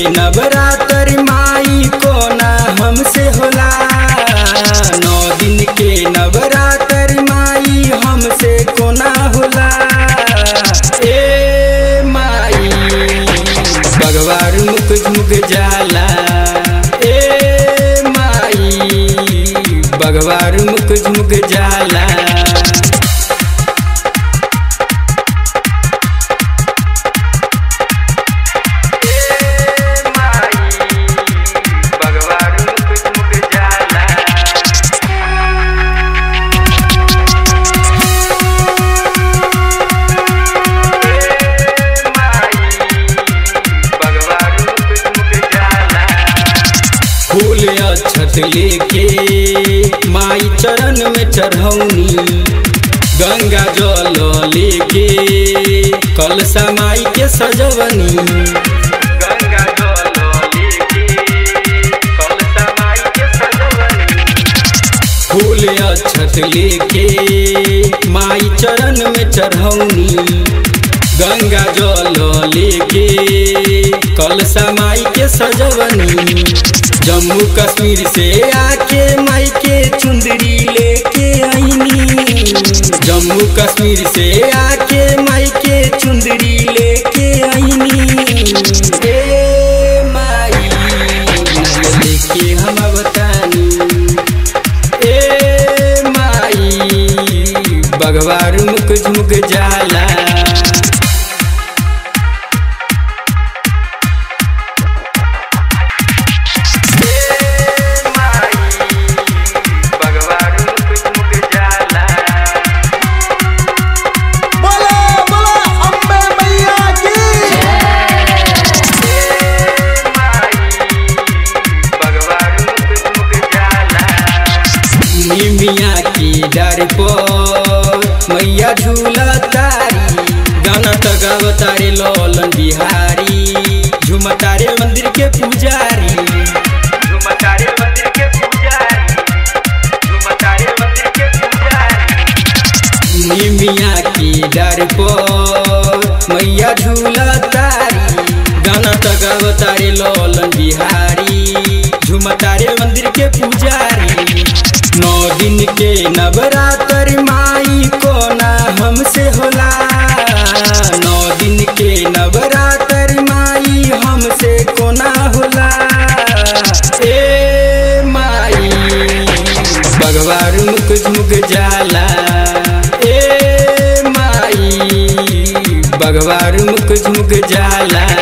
नवरात्र माई कोना हमसे होला नौ दिन के नवरात्र माई हमसे कोना होला ए माई भगवान मुख झुक जाला ए माई भगवान मुख झुक जाला फूल अक्षत लेके माई चरण में चढ़ौनी गंगा जल लेके कलसा माई के सजवनी गंगा जल लेके कलसा माई के सजवनी फूल अक्षत लेके माई चरण में चढ़ौनी गंगा जल लेके कलसा माई के सजवनी जम्मू कश्मीर से आके माई के चुंदरी लेके आईनी जम्मू कश्मीर से आके माई के चुंदरी लेके आईनी ए माई नारियल लेके हम बतानी ए माई भगवान मुख झुक जाला बोला बोला अम्बे मैया की निमिया की डर पर मैया झूला तारी गाना तो गाव तारे लोलन बिहारी झूम तारे मंदिर के पुजारी झूम तारे मंदिर के पुजारी झूम तारे मंदिर के पुजारी निमिया की डर पर मैया झूला तारी गाना तो गाव तारे लोलन बिहारी झूम तारे मंदिर के पुजारी नौ दिन के नवरात्र माई कोना हमसे होला नौ दिन के नवरात्र माई हमसे कोना होला ए माई भगवान मुख झुक जाला ए माई भगवान मुख झुक जाला